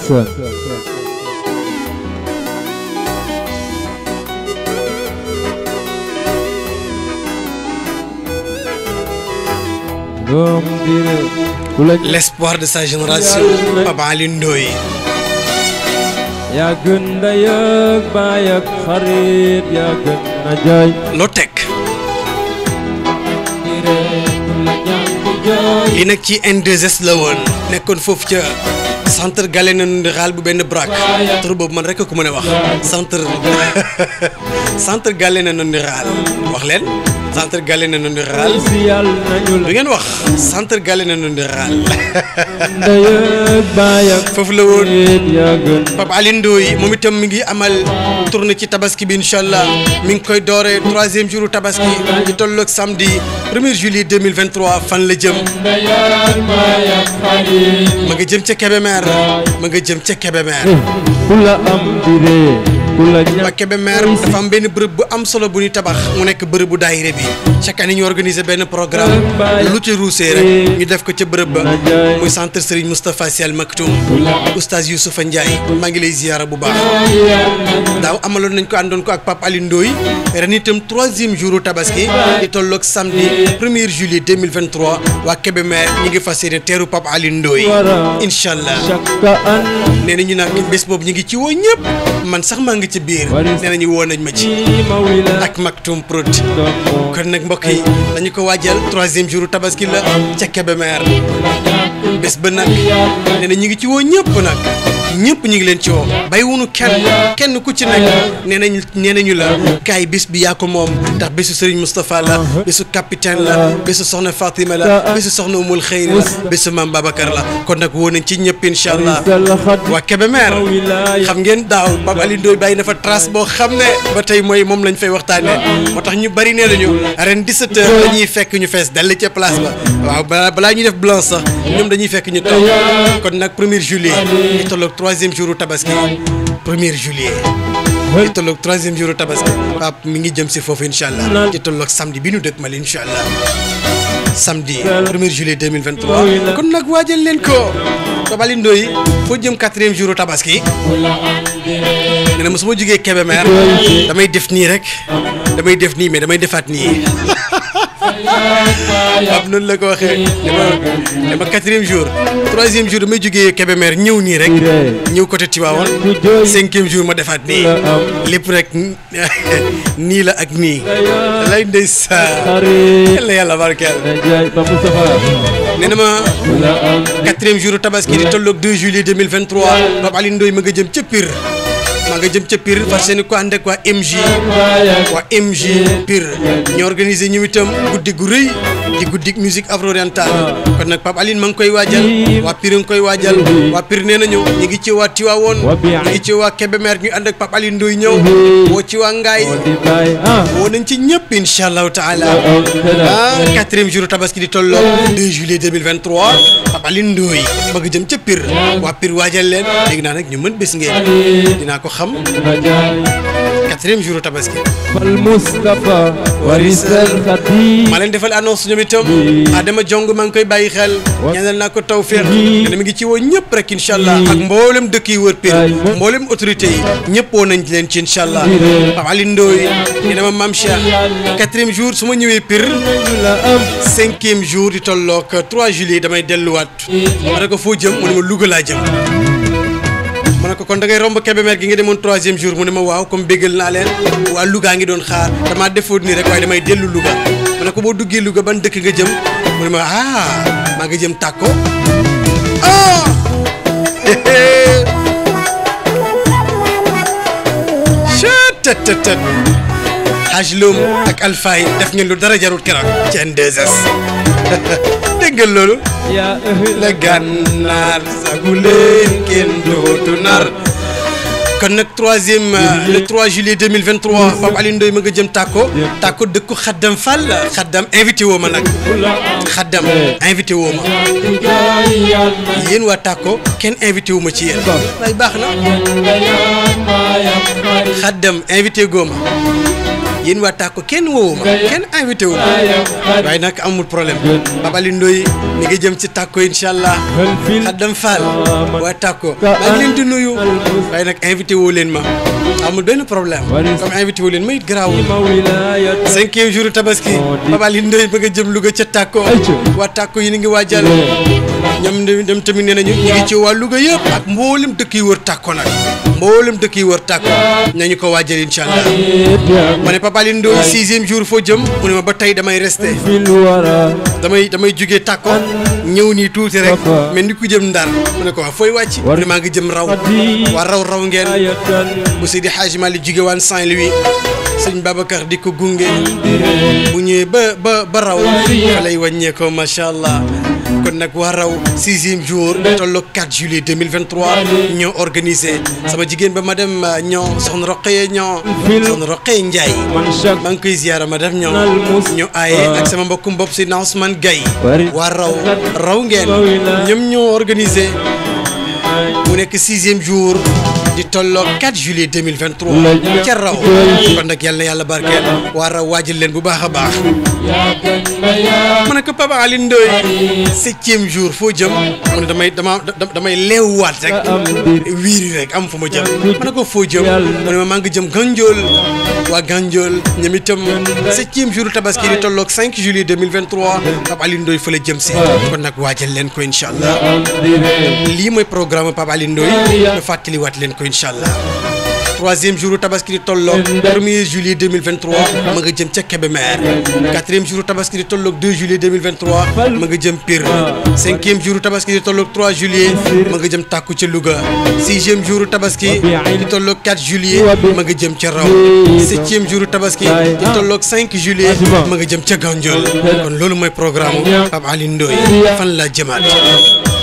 ndeysaan doom diine ku la l'espoir de sa génération Papa Alioune Ndoye yaa gën ndey ak baay ak xarit yaa gën na jaay loo teg lii nag ci N2S la woon nekkoon foofu ca centre Galéna Ndoural bu benn braak tur boobu man rek a ko mën a wax centre centre Galéna Ndoural wax leen centre Galéna Ndoural si yàlla nañu du la ngeen wax centre Galéna Ndoural ndey ak baay ak foofu la woon xarit yaa gën Pape Alioune Ndoye moom itam mi ngi amal tournée ci tabaski bi incha allah mi ngi koy dooree troisième jour tabaski di tolloog samedi 1er juillet 2023 fan la jëm ma nga jëm ca Kébémer ma nga jëm ca Kébémer ku la am di ree ku la waa ñàkk Kébémer dafa am benn bërëb bu am solo bu ñuy tabax mu nekk bërëb bu daayire bi chaque année ñu organiser benn programme lu ci ruusee rek ñu def ko ca bërëb ba muy centre Serigne Moustapha Sy Al Maktoum oustaz Youssoufa Ndiaye maa ngi lay ziyaara bu baax daaw amaloon nañ ko àndoon ko ak Pape Alioune Ndoye ren itam troisième jour tabaski di tolloog samedi 1er juillet 2023 waa Kébémer ñi ngi fas yéene teeru Pape Alioune Ndoye incha allah chaque an nee nañu nag bés boobu ñu ngi ci woo ñëpp man sax maa ngi ci biir nee nañu woo nañ ma ci ma wi la ak Maktoum Prod doom kon nag mbokk yi dañu ko waajal troisième jour tabaski la ca Kébémer bés ba nag nee na ñu ngi ci woo ñëpp nag ñëpp ñu ngi leen ci woo bay wunu kenn kenn ku ci nekk nee nañ nee nañu la kaay bés bi yaa ko moom ndax bésu Serigne Moustapha la bésu capitaine la bésu soxna Fatima la bésu soxna Umul Xeyri la bésu Maam Babacar la kon nag woo nañ ci ñëpp incha allah salaxat waa Kébémer xam ngeen daaw Pape Alioune Ndoye bàyyi na fa trace boo xam ne ba tey mooy moom lañ fay waxtaanee moo tax ñu bari nee nañu ren 17h dañuy fekk ñu fees dell ca place ba waaw balaa balaa ñuy def blanc sax ñoom dañuy fekk ñu toog kon nag 1er juillet di tolloog troisième jour tabaski 1er juillet di tolloog troisième jour tabaski Pape mi ngi jëm si foofu incha allah di tolloog samedi bi ñu dëkk mal incha allah samedi 1er juillet 2023 kon nag waajal leen ko Pape Alioune Ndoye foo jëm quatrième jour tabaski nee na ma su ma jógee Kébémer damay def nii rek damay def nii mais damay defaat nii Pape noonu la ko waxee dama dama quatrième jour troisième jour damay jógee Kébémer ñëw nii rek ñëw côté Tivaouane cinquième jour ma defaat nii lépp rek nii la ak nii lay ndeysaan xarit yàlla yàlla barkeel na jaay ba Moustapha nee na ma ku la am quatrième jour tabaski di tolloog 2 juillet 2023 Pape Alioune Ndoye ma nga jëm ca Pire maa nga jëm ca Pire far seeni ko ànd ak waa MJ baay ak waa MJ Pire ñu organisé ñu itam guddi gu rëy di guddi musique afro orientale kon nag Pape Alioune ma ngi koy waajal waa Pire nga koy waajal waa Pire nee nañu ñu ngi ci waa Tivaouane ñu ngi ci waa Kébémer ñu ànd ak Pape Alioune Ndoye ñëw woo ci waa Ngaye moo di baay ah woo nañ ci ñëpp incha allahu taala am tëdda ah quatrième jour tabaski di tolloo 2 juillet 2023 Pape Alioune Ndoye bëgg jëm ca Pire waa Pire waajal leen dégg naa nag ñu mën bés ngeen dinaa ko xam na jaay quatrième jour tabaski fal Moustapha warisal xadim maa leen defal annonce ñoom itam Adama Jong maa ngi koy bàyyi xel ñaanal naa ko tawféex te mi ngi ci woo ñëpp rek incha allah ak mboolem dëkk yi wër Pire mboolem autorité yi ñëpp woo nañ leen ci incha allah Pape Alioune Ndoye nee na ma Mame Cheikh quatrième jour su ma ñëwee Pire ñu la am cinquième jour di tolloog 3 juillet damay delluwaat ma ne ko foo jëm mu ne ma Louga laa jëm ma ne ko kon da ngay romb Kébémer gi nga demoon troisième jour mu ne ma waaw comme béggal naa leen waa Louga ngi doon xaar damaa defoon nii rek waaye damay dellu Louga ma ne ko boo duggee Louga ban dëkk nga jëm mu ne ma ah maa nga jëm tàkko ah chettt Haj Loum ak Alfay def ngeen lu dara jarut keroog ci N2S dégg ngeen loolu yaa la gànnaar sagu leen kenn dootu nar kon nag troisième euh, le 3 juillet 2023 Pape Alioune Ndoye ma nga jëm tàkko tàkko dëkku xaddam Fall xaddam invité woo ma nag xaddam invité woo ma yéen waa tàkko kenn invité wu ma ci yéen waaye baax na xaddam invité goo ma yéen waa tàkko kenn woowu ma kenn invité wu ma waaye nag amul problème Pape Alioune Ndoye mi ngi jëm ci tàkko incha allah xaddam Fall waa tàkko maa ngi leen di nuyu waaye nag invité woo leen ma amul benn problème comme invité woo leen ma it garaawul cinquième jour tabaski Pape Alioune Ndoye bëgg a jëm Louga ca tàkko waa tàkko yi ni ngi waajal ñoom dem tamit nee nañu ñu ngi ci waa Louga yëpp ak mboolem dëkk yi wër tàkko nag mboolem dëkk yi wër tàkko nañu ko waajal incha allah ma ne Pape Alioune Ndoye sixième jour foo jëm mu ne ma ba tey damay resté damay damay jugee tàkko ñëw nii tuuti rek mais ni ku jëm ndar mu ne ko waa fooy wàcc mu ne maa ngi jëm raw waa raw raw ngeen bu Seydi Hadji Malick jóge waan Saint-Louis sëñ Babacar di ko gunge bu ñëwee ba ba ba raw fa lay wàññeekoo macha allah kon nag waa raw sixième jour tolloog 4 juillet 2023 ñoo organisé sama jigéen ba madame ñoo soxna Roqeye ñoo soxna Roqeye Ndiaye maa ngi koy ziyaara madame ñoo ñoo aaye ak sama mbokkum bopp si na Ousmane Gaye waa raw raw ngeen ñoom ñoo organisé mu nekk sixième jour di tolloog 4 juillet 2023 ca raw kon nag yàlla na yàlla barkeel waa raw waajal leen bu baax a baax ma ne ko Pape Alioune Ndoye septième jour foo jëm mu ne damay dama damay leewwaat rek wiiri rek am fu ma jëm ma ne ko foo jëm mu ne ma maa ngi jëm Gandiol waa Gandiol ñoom itam septième jour tabaski di tolloog 5 juillet 2023 Pape Alioune Ndoye fa la jëm si kon nag waajal leen ko incha allah lii mooy programme Pape Alioune Ndoye ñu fàttaliwaat leen ko incha allah troisième jour tabaski di tolloog premier juillet 2023 ma nga jëm ca Kébémer quatrième jour tabaski di tolloog 2 juillet 2023 ma nga jëm Pire cinquième jour tabaski di tolloog 3 juillet ma nga jëm Tàkku ca Louga sixième jour tabaski di tolloog 4 juillet ma nga jëm ca Raw septième jour tabaski di tolloog 5 juillet ma nga jëm ca Gandiol kon loolu mooy programme Pape Alioune Ndoye fan laa jëmaat